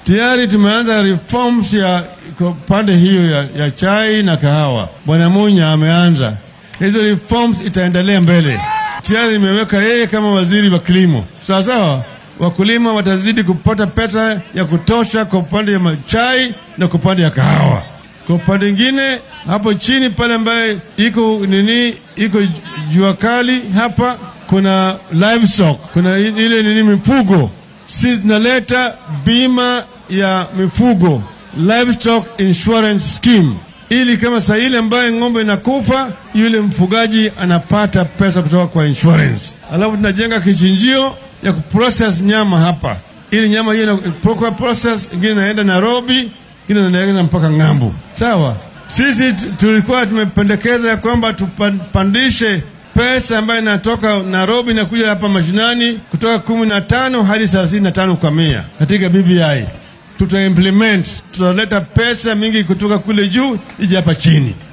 Tayari tumeanza reforms ya kwa pande hiyo ya, ya chai na kahawa. Bwana Munya ameanza hizo reforms, itaendelea mbele. Tayari nimeweka yeye kama waziri wa kilimo, sawa sawa. Wakulima watazidi kupata pesa ya kutosha kwa upande ya chai na kwa upande ya kahawa. Kwa upande ingine hapo chini pale ambaye iko nini, iko jua kali hapa, kuna livestock, kuna ile nini mifugo, si zinaleta bima ya mifugo livestock insurance scheme, ili kama saa ile ambaye ng'ombe inakufa yule mfugaji anapata pesa kutoka kwa insurance. Alafu tunajenga kichinjio ya kuprocess nyama hapa, ili nyama hiyo inapokuwa process, ingine inaenda Nairobi, ingine inaenda mpaka ng'ambo. Sawa, sisi tulikuwa tumependekeza ya kwamba tupandishe pesa ambayo inatoka Nairobi na kuja hapa mashinani kutoka kumi na tano hadi thelathini na tano kwa mia katika BBI tuta implement tutaleta pesa mingi kutoka kule juu ije hapa chini.